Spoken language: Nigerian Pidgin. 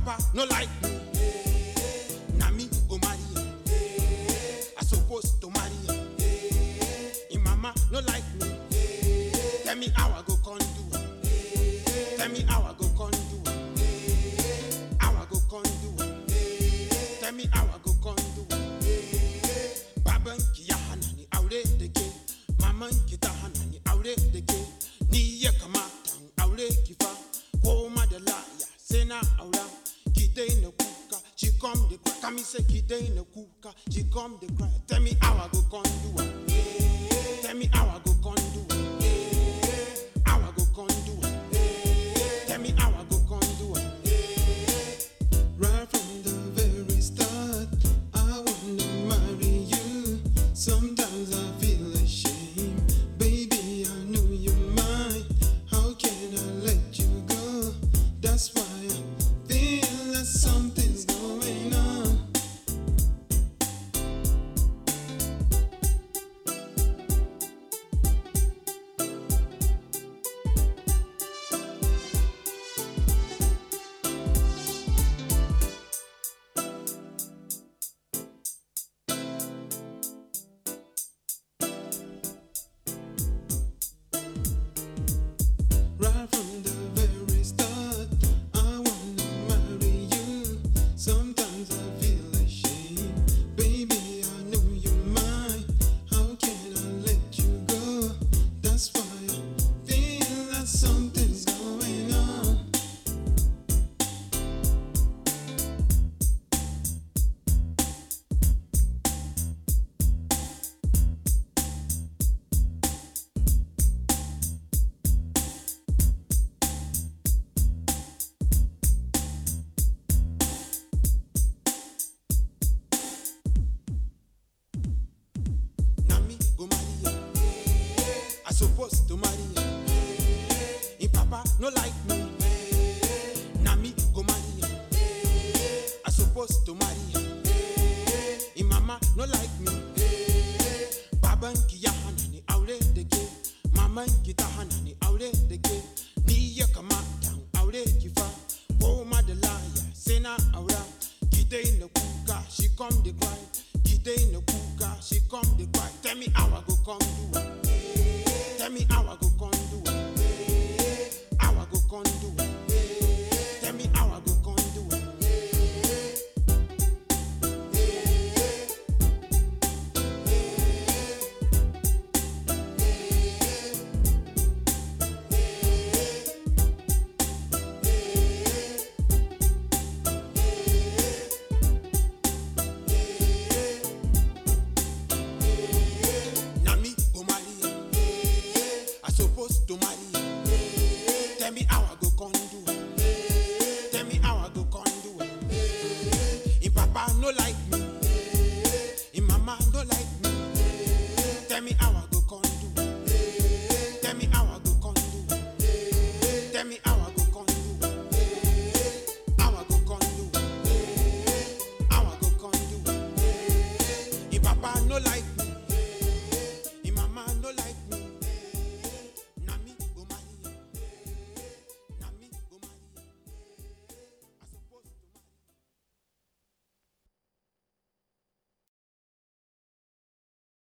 papa no like me. Na me go marry am. I suppose to marry am. Im mama no like me. Tell me how I go con do am. Tell me how I go con do am. How I go con do am. Tell me how I go con do am. Baban ki ya hana ni aure da ke. Maman ki ta hana ni aure da ke. Ni ya kamata in aure ki fa. Ko ma da laya sai na aura. Ki daina kuka. She come the cry. Kami say ki daina kuka. She come the cry. Tell me how I go con do am. Tell me how I go con do am. How I go con do am. Tell me how I go con do am. Right from the very start, I wanna marry you. Sometimes I feel ashamed, baby. I know you're mine. How can I let you go? That's why I feel that something's going on. Right from the very start, I wanna marry you. Sometimes I feel ashamed, baby. I know you're mine. How can I let you go? That's why I feel that something's going on. Na me go marry am. I suppose to marry am. Im papa no like me. Na me go marry am. I suppose to marry am. Im mama no like me. Baban ki ya hana ni aure da ke. Maman ki ta hana ni aure da ke. Ni ya kamata in aure ki fa. Ko ma da laya sai na aura. Ki daina kuka, she come the cry. Ki daina kuka, she come the cry. Tell me how I go come do am. Tell me how I